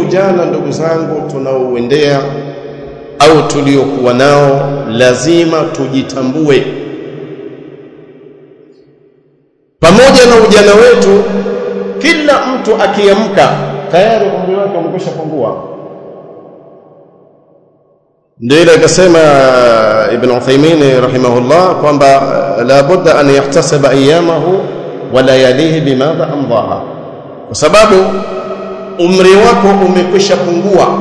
ujana ndugu zangu tunaouendea au tuliokuwa nao lazima tujitambue pamoja na ujana wetu kila mtu akiamka tayari umri wake umekwisha pungua ndio ile akasema ibn Uthaymeen rahimahullah kwamba la budda an yahtasiba ayyamahu wa layalihi bimadha amdaha kwa sababu umri wako umekwisha pungua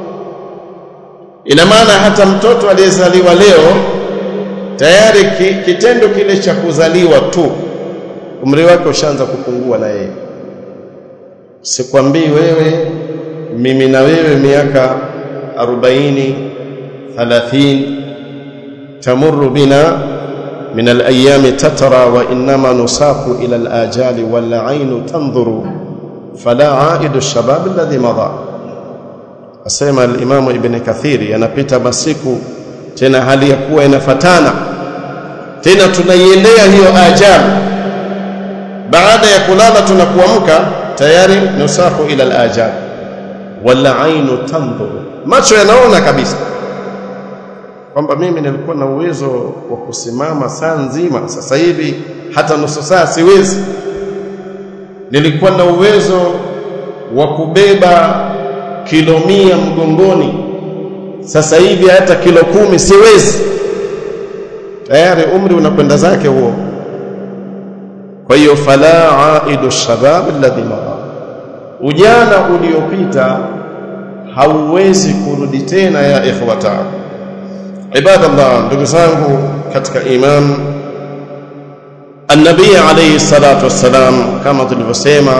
ina maana hata mtoto aliyezaliwa leo tayari ki, kitendo kile cha kuzaliwa tu umri wake ushaanza kupungua na yeye sikwambii wewe mimi na wewe miaka 40 30 tamurru bina من الأيام تترى وإنما نساق إلى الآجال والعين تنظر فلا عائد الشباب الذي مضى asema al-Imam Ibn Kathiri yanapita masiku tena hali ya kuwa inafatana tena tunaiendea hiyo ajali baada ya kulala tunakuamka tayari nusahu ila al-ajal wala ainu tanzuru macho yanaona kabisa kwamba mimi nilikuwa na uwezo wa kusimama saa nzima sasa hivi hata nusu saa siwezi nilikuwa na uwezo wa kubeba kilo mia mgongoni sasa hivi hata kilo kumi siwezi tayari umri unakwenda zake huo kwa hiyo fala aidu shabab alladhi mada ujana uliopita hauwezi kurudi tena ya ikhwata ibadallah ndugu zangu katika iman النبي عليه الصلاة والسلام كما tulivyosema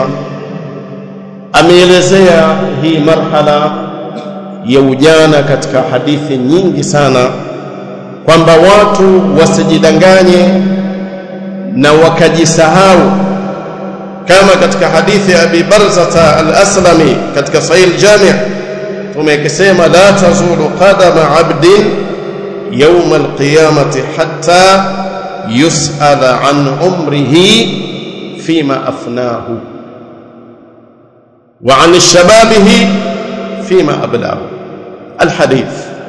ameelezea hii marhala ya ujana katika hadithi nyingi sana kwamba watu wasijidanganye na wakajisahau kama katika hadithi ya Abi Barzata al-Aslami katika Sahih al-Jami' tumekisema la tazulu qadama 'abdin yawm al-qiyamati hatta yus'ala an umrihi fima afnahu wa an shababihi fima ablahu alhadith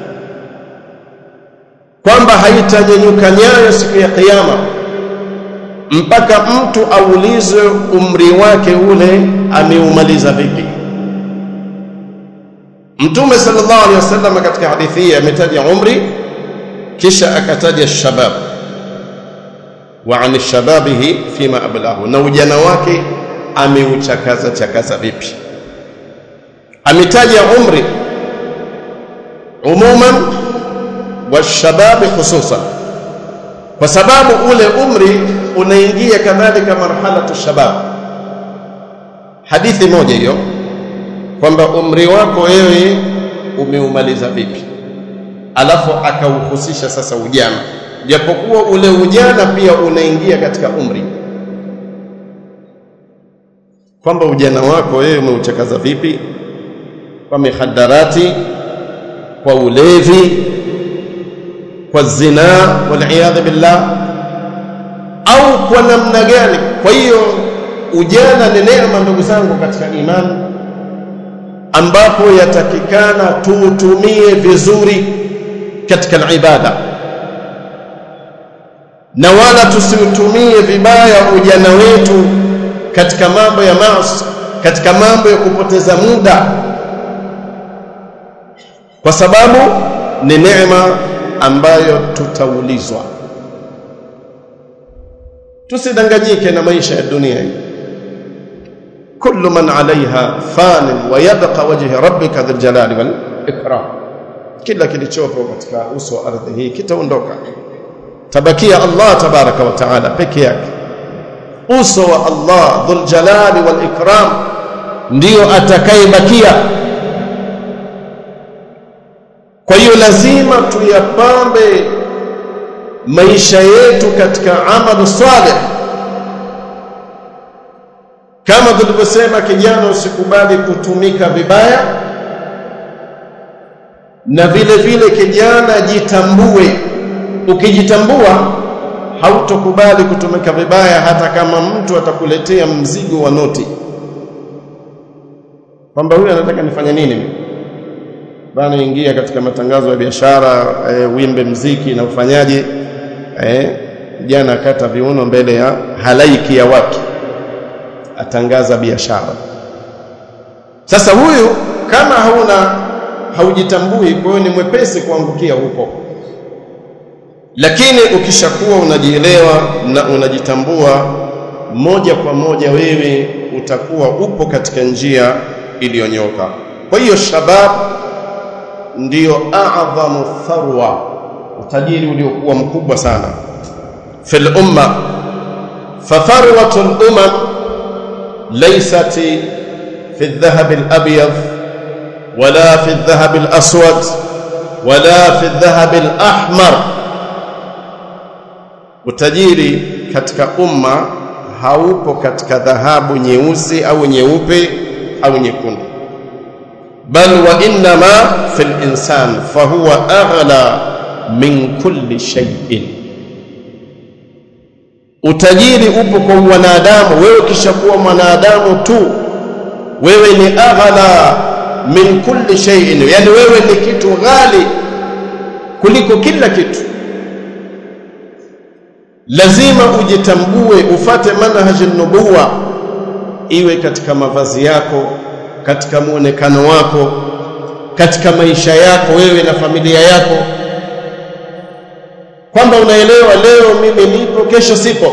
kwamba haitanyanyuka nyayo siku ya kiyama mpaka mtu aulizwe umri wake ule ameumaliza vipi mtume sallallahu alaihi wasallam katika hadithi hii ametaja umri kisha akataja shabab wa an shababihi fima ablahu na ujana wake ameuchakaza chakaza vipi ametaja umri umuman wa shababi khususan kwa sababu ule umri unaingia kadhalika marhalatu shabab hadithi moja hiyo kwamba umri wako wewe umeumaliza vipi alafu akauhusisha sasa ujana japokuwa ule ujana pia unaingia katika umri kwamba ujana wako wewe umeuchakaza vipi kwa mihadarati kwa ulevi kwa zinaa waliyadhu billah au kwa namna gani kwa hiyo ujana ni neema ndugu zangu katika imani ambapo yatakikana tuutumie vizuri katika ibada na wala tusiutumie vibaya ujana wetu katika mambo ya maasi katika mambo ya kupoteza muda kwa sababu ni neema ambayo tutaulizwa tusidanganyike na maisha ya dunia hii kullu man alaiha fanin wa yabqa wajhi rabbika dhul jalali wal ikram kila kilichopo katika uso wa ardhi hii kitaondoka tabakia Allah tabaraka wa taala peke yake uso wa Allah dhul jalali wal ikram ndio atakayebakia kwa hiyo lazima tuyapambe maisha yetu katika amalu salih kama tulivyosema kijana usikubali kutumika vibaya na vile vile kijana jitambue ukijitambua hautokubali kutumika vibaya hata kama mtu atakuletea mzigo wa noti kwamba huyu anataka nifanye nini mimi bana ingia katika matangazo ya biashara e, wimbe mziki na ufanyaje eh jana akata viuno mbele ya halaiki ya watu atangaza biashara sasa huyu kama hauna haujitambui kwa hiyo ni mwepesi kuangukia huko lakini ukishakuwa unajielewa na unajitambua moja kwa moja wewe utakuwa upo katika njia iliyonyoka kwa hiyo shabab ndiyo a'dhamu tharwa utajiri uliokuwa mkubwa sana fil umma fatharwatu al-umam laysat fi adh-dhahab al-abyad wala fi adh-dhahab al-aswad wala fi adh-dhahab al-ahmar utajiri katika umma haupo katika dhahabu nyeusi au nyeupe au nyekundu bal wa inma fil insan fahuwa aghla min kulli shay'in utajiri upo kwa wanadamu wewe ukishakuwa mwanadamu tu wewe ni aghla min kulli shay'in yani wewe ni kitu ghali kuliko kila kitu lazima ujitambue ufate manhaji nubuwa iwe katika mavazi yako katika muonekano wako katika maisha yako wewe na familia yako kwamba unaelewa leo mimi nipo kesho sipo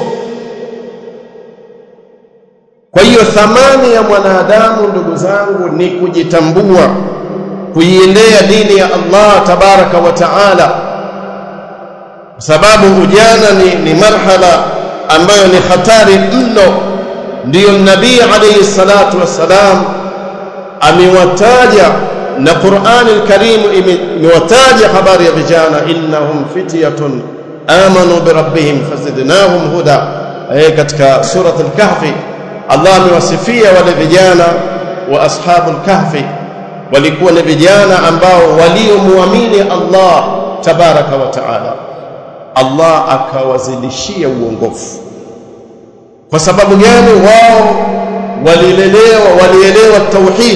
kwa hiyo thamani ya mwanadamu ndugu zangu ni kujitambua kuiendea dini ya Allah tabaraka wa taala sababu ujana ni, ni marhala ambayo ni hatari mno ndiyo nabii alayhi salatu wassalam amewataja na Qur'an al-Karim imewataja habari ya vijana innahum fityatun amanu bi rabbihim fazidnahum huda eh katika surat al-Kahfi Allah amewasifia wale vijana wa ashabul kahfi walikuwa ni vijana ambao waliomuamini Allah tabaraka wa taala Allah akawazidishia uongofu kwa sababu gani wao walilelewa walielewa tauhid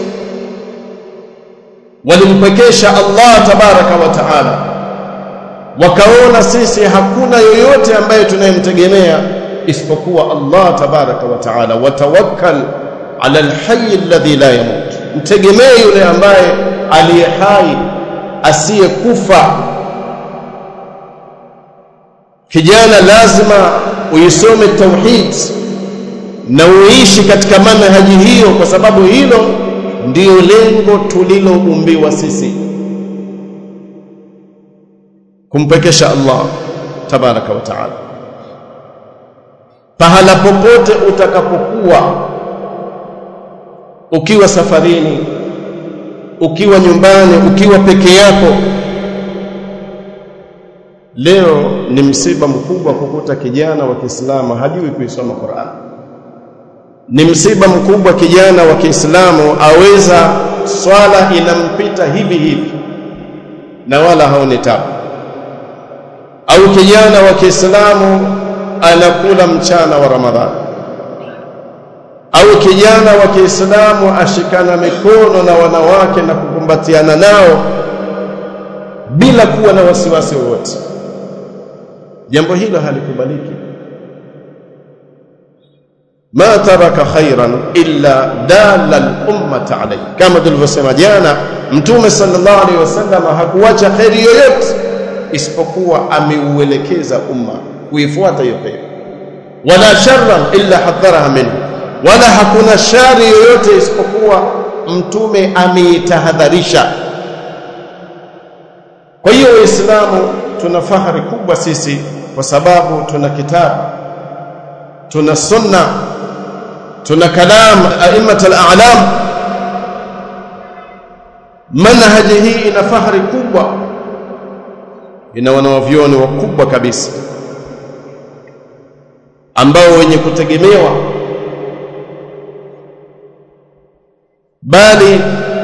walimpekesha Allah tabaraka wa taala wakaona sisi hakuna yoyote ambaye tunayemtegemea isipokuwa Allah tabaraka wa taala watawakkal ala alhayy alladhi la yamut mtegemee yule ambaye aliye hai asiyekufa kijana lazima uisome tauhid na uishi katika manhaji hiyo kwa sababu hilo ndiyo lengo tuliloumbiwa sisi kumpekesha Allah tabaraka wa taala pahala popote utakapokuwa ukiwa safarini ukiwa nyumbani ukiwa peke yako leo ni msiba mkubwa kukuta kijana wa Kiislamu hajui kuisoma Qur'an ni msiba mkubwa kijana wa Kiislamu aweza swala inampita hivi hivi na wala haoni tabu au kijana wa Kiislamu anakula mchana wa Ramadhani au kijana wa Kiislamu ashikana mikono na wanawake na kukumbatiana nao bila kuwa na wasiwasi wowote jambo hilo halikubaliki ma taraka khairan illa dalla al-ummata alayhi kama tulivyosema jana mtume sallallahu alaihi wasallam hakuacha khairi yoyote isipokuwa ameuelekeza umma kuifuata hiyo khairi wala sharran illa hadharaha minhu wala hakuna shari yoyote isipokuwa mtume ameitahadharisha kwa hiyo waislamu tuna fahari kubwa sisi kwa sababu tuna kitabu tuna sunna tuna kalam aimat al-a'lam manhaji hii ina fahari kubwa ina wanawavyoni wakubwa kabisa ambao wenye kutegemewa bali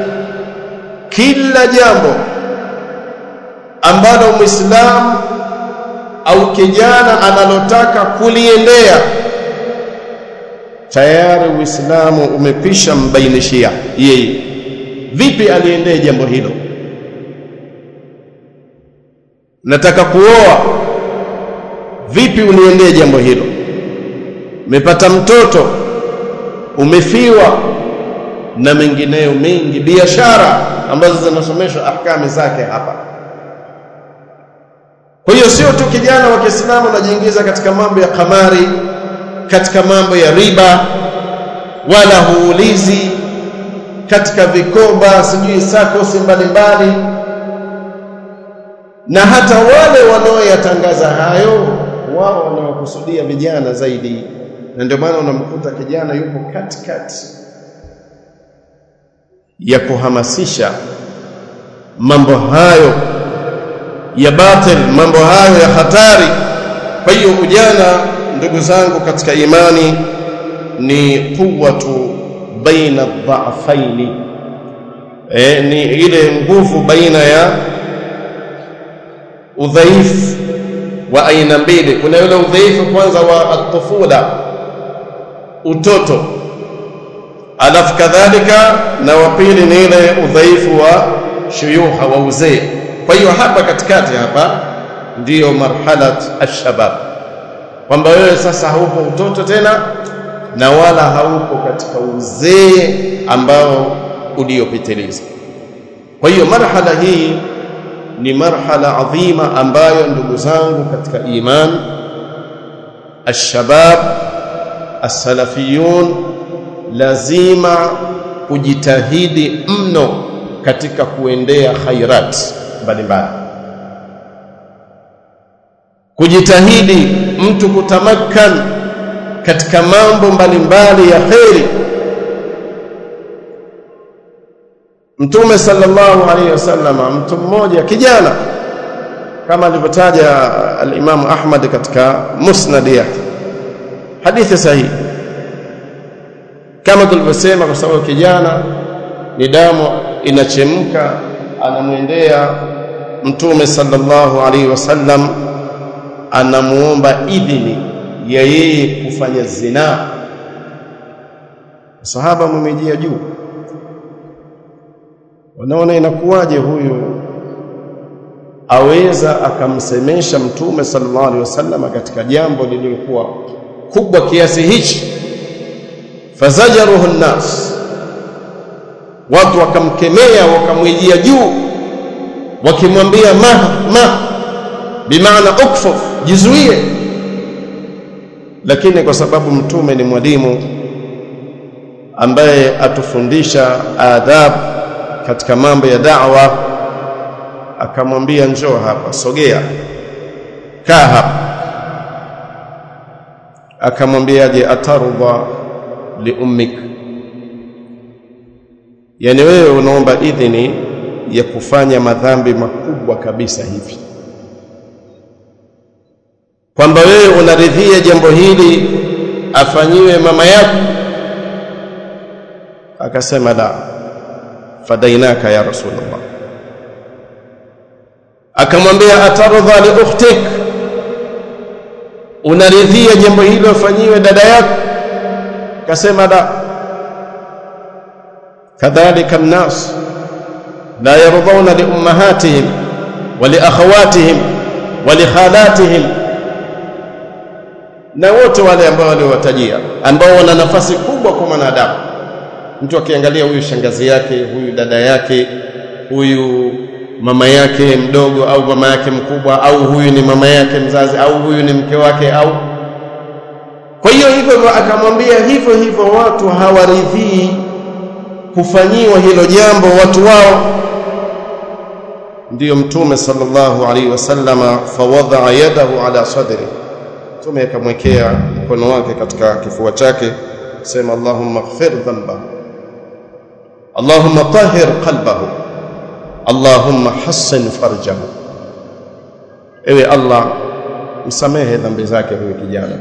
kila jambo ambalo muislamu au kijana analotaka kuliendea tayari Uislamu umepisha mbainishia yeye vipi aliendee jambo hilo. Nataka kuoa, vipi uliendee jambo hilo? Umepata mtoto, umefiwa na mengineyo mengi, biashara ambazo zinasomeshwa ahkami zake hapa. Kwa hiyo sio tu kijana wa Kiislamu anajiingiza katika mambo ya kamari, katika mambo ya riba, wala huulizi katika vikoba, sijui sakosi mbalimbali, na hata wale wanaoyatangaza hayo, wao wanawakusudia vijana zaidi, na ndio maana unamkuta kijana yupo katikati ya kuhamasisha mambo hayo ya batil, mambo hayo ya hatari. Kwa hiyo ujana, ndugu zangu katika imani, ni quwwatu baina dhaafaini, e, ni ile nguvu baina ya udhaifu wa aina mbili. Kuna yule udhaifu kwanza wa atufula, utoto, alafu kadhalika na wa pili ni ile udhaifu wa shuyuha, wa uzee. Kwa hiyo hapa katikati hapa ndiyo marhalat alshabab, kwamba wewe sasa haupo utoto tena na wala haupo katika uzee ambao uliopitiliza. Kwa hiyo marhala hii ni marhala adhima ambayo ndugu zangu katika iman, alshabab alsalafiyun lazima kujitahidi mno katika kuendea khairat mbalimbali, kujitahidi mtu kutamakkan katika mambo mbalimbali ya kheri. Mtume sallallahu alaihi wasallam, mtu mmoja kijana, kama alivyotaja al-Imam Ahmad katika musnad yake, hadithi sahihi, kama tulivyosema, kwa sababu kijana ni damu inachemka, anamwendea Mtume sallallahu alaihi wasallam, anamuomba idhini ya yeye kufanya zinaa. Sahaba mwimejia juu, wanaona inakuwaje huyu aweza akamsemesha Mtume sallallahu alaihi wasallam katika jambo lililokuwa kubwa kiasi hichi. Fazajaruhu nnas, watu wakamkemea, wakamwijia juu, wakimwambia ma ma, bimaana ukfuf, jizuie lakini kwa sababu mtume ni mwalimu ambaye atufundisha adab katika mambo ya da'wa, akamwambia njoo hapa, sogea, kaa hapa. Akamwambiaje? atarudha li ummik, yani wewe unaomba idhini ya kufanya madhambi makubwa kabisa hivi kwamba wewe unaridhia jambo hili afanyiwe mama yako? Akasema la, fadainaka ya Rasulullah. Akamwambia atardha li ukhtik, unaridhia jambo hilo afanyiwe dada yako? Akasema la. Kadhalika nnas la yardhauna li ummahatihim wa li akhawatihim wa li khalatihim na wote wale ambao waliowatajia ambao wana nafasi kubwa kwa mwanadamu. Mtu akiangalia huyu shangazi yake, huyu dada yake, huyu mama yake mdogo au mama yake mkubwa, au huyu ni mama yake mzazi, au huyu ni mke wake, au kwa hiyo hivyo akamwambia hivyo hivyo, watu hawaridhii kufanyiwa hilo jambo watu wao. Ndiyo Mtume sallallahu alaihi wasallama, fawadaa yadahu ala sadri Mtume akamwekea mkono wake katika kifua chake, sema Allahumma ighfir dhanbahu, Allahumma tahhir qalbahu, Allahumma hassin farjahu. Ewe Allah, msamehe dhambi zake huyu kijana.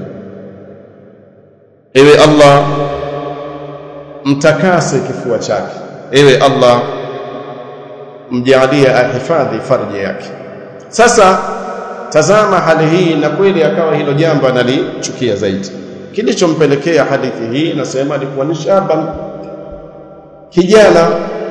Ewe Allah, mtakase kifua chake. Ewe Allah, mjaalie ahifadhi farji yake. Sasa tazama hali hii, na kweli akawa hilo jambo analichukia zaidi. kilichompelekea hadithi hii nasema alikuwa ni shaban kijana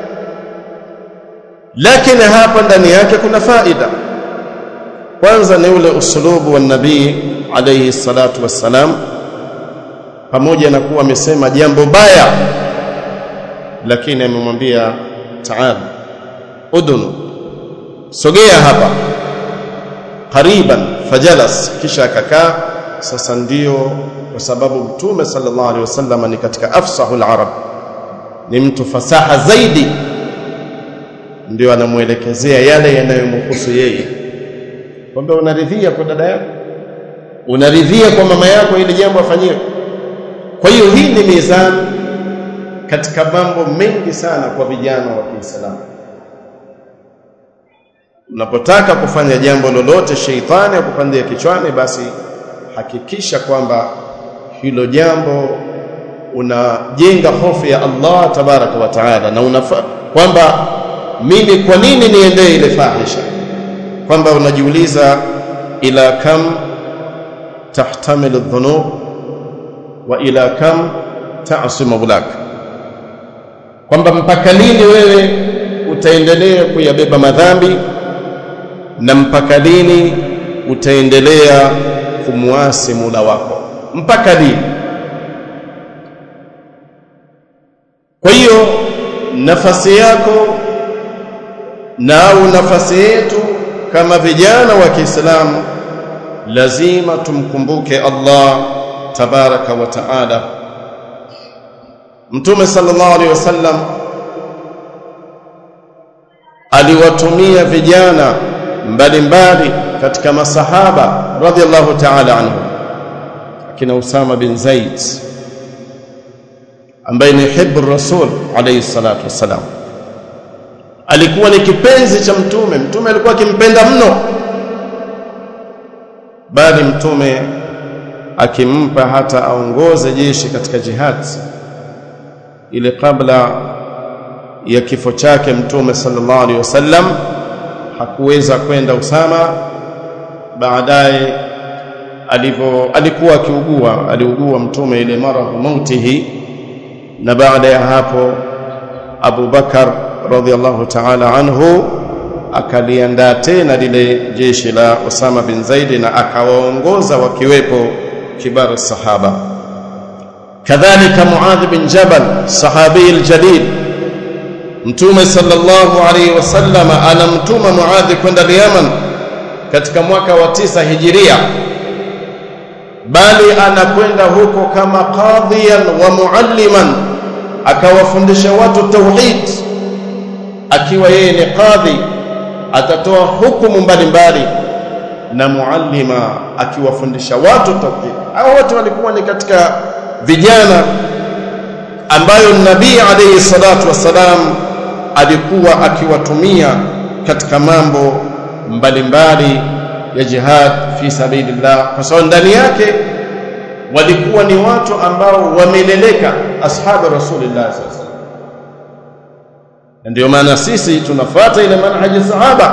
lakini hapa ndani yake kuna faida kwanza ni ule usulubu wa nabii alayhi salatu wassalam pamoja na kuwa amesema jambo baya lakini amemwambia taal udunu sogea hapa qariban fajalas kisha akakaa sasa ndio kwa sababu mtume sallallahu alaihi wasallam ni katika afsahul arab ni mtu fasaha zaidi ndio anamuelekezea yale yanayomhusu yeye kwamba unaridhia kwa dada yako unaridhia kwa mama yako ili jambo afanyiwe kwa hiyo hii ni mizani katika mambo mengi sana kwa vijana wa Kiislamu unapotaka kufanya jambo lolote sheitani akupandia kichwani basi hakikisha kwamba hilo jambo unajenga hofu ya Allah tabaraka wa taala na unafa kwamba mimi kwa nini niendee ile fahisha kwamba unajiuliza ila kam tahtamil adh-dhunub wa ila kam ta'simu bulak kwamba mpaka lini wewe utaendelea kuyabeba madhambi na mpaka lini utaendelea kumwasi Mola wako mpaka lini kwa hiyo nafasi yako na au nafasi yetu kama vijana wa Kiislamu lazima tumkumbuke Allah tabaraka wa taala Mtume sallallahu alaihi wasallam aliwatumia vijana mbalimbali katika masahaba radhiallahu ta'ala anhu akina Usama bin Zaid ambaye ni hibbu rasul alayhi salatu wassalam alikuwa ni kipenzi cha mtume mtume alikuwa akimpenda mno bali mtume akimpa hata aongoze jeshi katika jihad ile kabla ya kifo chake mtume sallallahu alaihi wasallam hakuweza kwenda Usama baadaye alipo alikuwa akiugua aliugua mtume ile maradhu mautihi na baada ya hapo Abu Bakar radhiallahu ta'ala anhu akaliandaa tena lile jeshi la Usama bin Zaid na akawaongoza wakiwepo kibar sahaba kadhalika Muadh bin Jabal sahabi aljalil Mtume sallallahu alaihi wasallam anamtuma Muadh kwenda Yaman katika mwaka wa tisa hijiria bali anakwenda huko kama qadhiyan wa mualliman akawafundisha watu tauhid akiwa yeye ni qadhi atatoa hukumu mbalimbali na muallima akiwafundisha watu tauhid hao wote walikuwa ni katika vijana ambayo nabii alayhi salatu wassalam alikuwa akiwatumia katika mambo mbalimbali ya jihad fi sabilillah kwa sababu ndani yake walikuwa ni watu ambao wameleleka ashabu rasulillah sallallahu ndio maana sisi tunafuata ile manhaji sahaba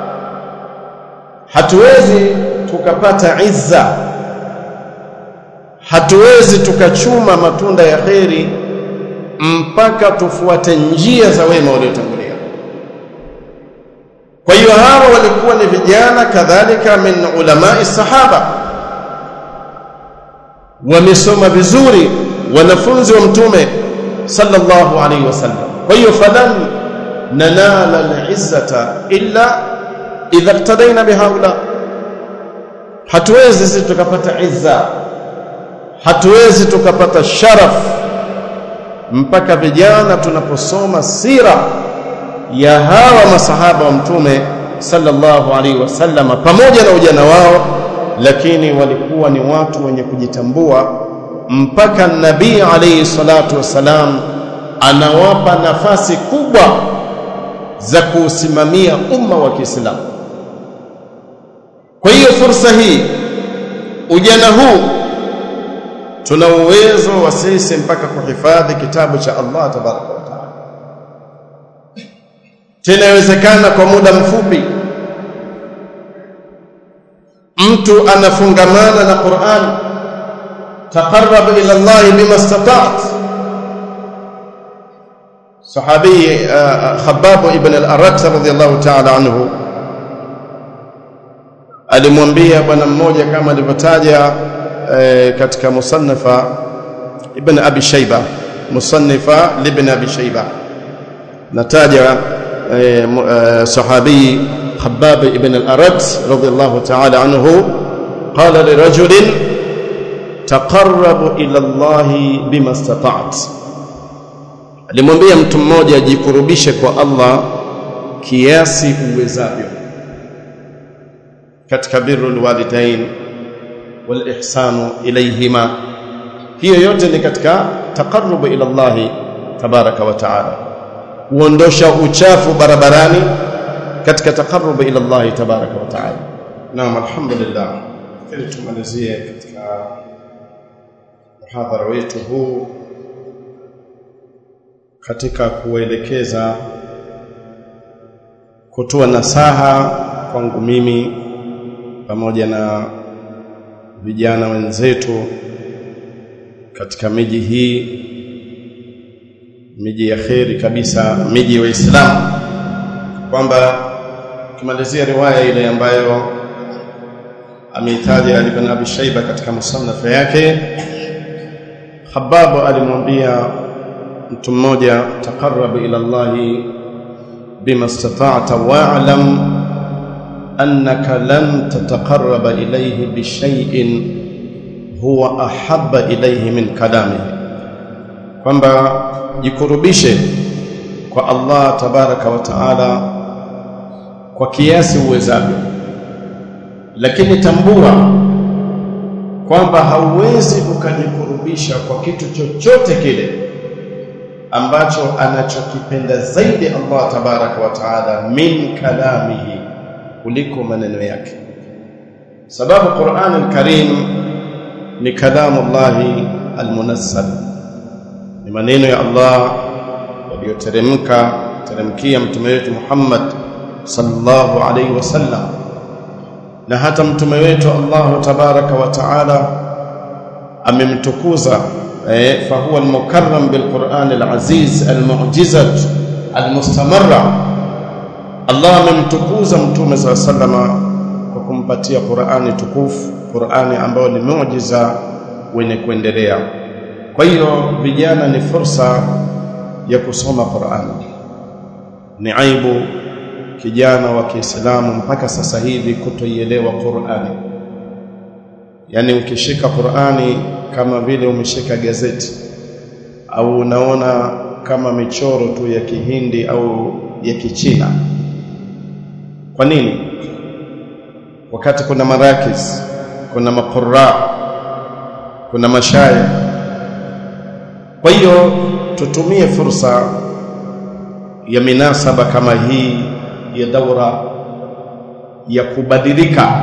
hatuwezi tukapata izza hatuwezi tukachuma matunda ya kheri mpaka tufuate njia za wema waliotangulia kwa hiyo hawa walikuwa ni vijana kadhalika min ulamai sahaba wamesoma vizuri wanafunzi wa mtume sallallahu alaihi wasallam kwa hiyo falan nanala al-izzata illa idha iqtadaina bihaula hatuwezi sisi tukapata izza hatuwezi tukapata sharaf mpaka vijana tunaposoma sira ya hawa masahaba wa mtume sallallahu alaihi wasallam pamoja na ujana wao lakini walikuwa ni watu wenye kujitambua mpaka nabii alayhi salatu wassalam anawapa nafasi kubwa za kuusimamia umma wa Kiislamu kwa hiyo fursa hii ujana huu tuna uwezo wa sisi mpaka kuhifadhi kitabu cha Allah tabaraka wa taala tena inawezekana kwa muda mfupi mtu anafungamana na Qur'an taqarrab ila Allah bima istata'ta sahabi Khabbab ibn al-Arat radhiyallahu ta'ala anhu alimwambia bwana mmoja kama alivyotaja e, katika musannafa ibn Abi Shayba musannafa ibn Abi Shayba nataja e, e, sahabi Khabbab ibn al-Arat radhiyallahu ta'ala anhu qala lirajulin taqarrab ila Allah bima istata'ta alimwambia mtu mmoja ajikurubishe kwa Allah kiasi uwezavyo katika birrul walidain wal ihsanu ilayhima hiyo yote ni katika taqarrub ila Allah tabaraka wa taala kuondosha uchafu barabarani katika taqarrub ila Allah tabaraka wa taala naam alhamdulillah ili tumalizie katika muhadhara wetu huu katika kuelekeza kutoa nasaha kwangu mimi pamoja na vijana wenzetu katika miji hii miji ya kheri kabisa miji ya Uislamu kwamba tumalizia riwaya ile ambayo ameitaja Ibn Abi Shayba katika musannaf yake Khabbab alimwambia mtu mmoja taqarrab ila Allah bima istata'ta wa'lam annaka lan tataqarraba ilayhi bi shay'in huwa ahabba ilayhi min kalamihi kwamba jikurubishe kwa Allah tabaraka wa taala kwa kiasi uwezavyo lakini tambua kwamba hauwezi ukajikurubisha kwa kitu chochote kile ambacho anachokipenda zaidi Allah tabaraka wa taala min kalamihi kuliko maneno yake sababu Qur'an al-Karim ni kalamu Allah al-munazzal ni maneno ya Allah yaliyoteremka teremkia mtume wetu Muhammad sallallahu alayhi wasallam na hata mtume wetu Allah tabaraka wa taala amemtukuza eh, fahuwa almukarram bilquran alaziz almu'jizat almustamarra Allah amemtukuza mtume saa salama kwa kumpatia Qur'ani tukufu Qur'ani ambayo ni muujiza wenye kuendelea kwa hiyo vijana ni fursa ya kusoma Qur'ani ni aibu kijana wa Kiislamu mpaka sasa hivi kutoielewa Qur'ani yani ukishika Qur'ani kama vile umeshika gazeti au unaona kama michoro tu ya Kihindi au ya Kichina kwa nini wakati kuna marakis kuna maqurra kuna mashaya kwa hiyo tutumie fursa ya minasaba kama hii ya daura ya kubadilika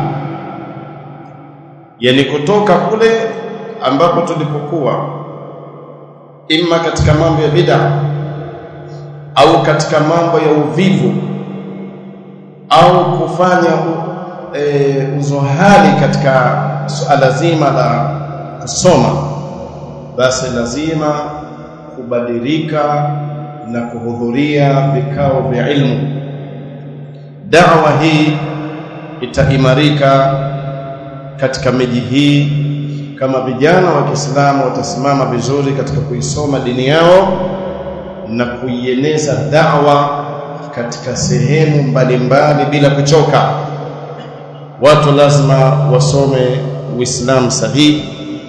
yani kutoka kule ambapo tulipokuwa imma katika mambo ya bid'a au katika mambo ya uvivu au kufanya e, uzohali katika suala zima la kusoma basi lazima kubadilika na kuhudhuria vikao vya ilmu da'wa hii itaimarika katika miji hii kama vijana wa Kiislamu watasimama vizuri katika kuisoma dini yao na kuieneza da'wa katika sehemu mbalimbali bila kuchoka watu lazima wasome uislamu sahihi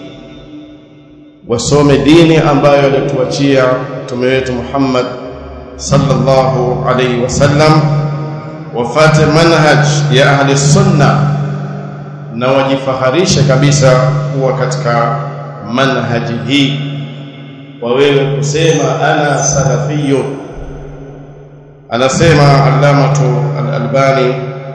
wasome dini ambayo alituachia mtume wetu Muhammad sallallahu alaihi wasallam wafate manhaj ya ahli sunna na wajifaharishe kabisa kuwa katika manhaji hii kwa wewe kusema ana salafiyo anasema allamatu al-albani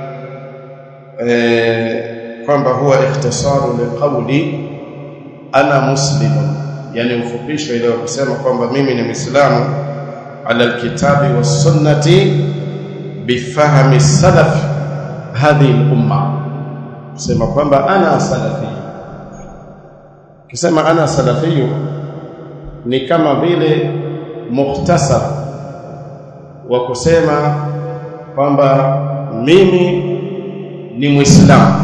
eh, kwamba huwa ikhtisaru liqawli ana muslimun yani ufupisho ile kusema kwamba mimi ni muislamu ala alkitabi was sunnati bifahmi salaf hadhihi al-umma kusema kwamba ana salafi ukisema ana salafiyu ni kama vile mukhtasar wa kusema kwamba mimi ni muislamu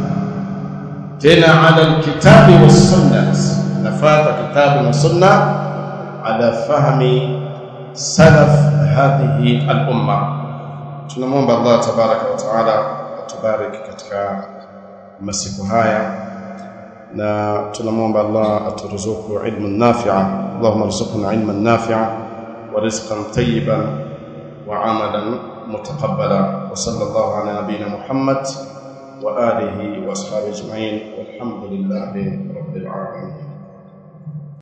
tena ala alkitabi wassunnah nafata kitabu na sunna ala fahmi salaf hadhihi al-umma tunamwomba Allah tabaraka wa taala atubariki katika masiku haya na tunamwomba Allah aturuzuku ilmu nafi'a Allahumma rzuqna ilman nafi'a wa rizqan tayyiban wa amalan mutaqabbala wa sallallahu ala nabiyyina Muhammad wa alihi wa ashabihi ajma'in walhamdulillahi rabbil alamin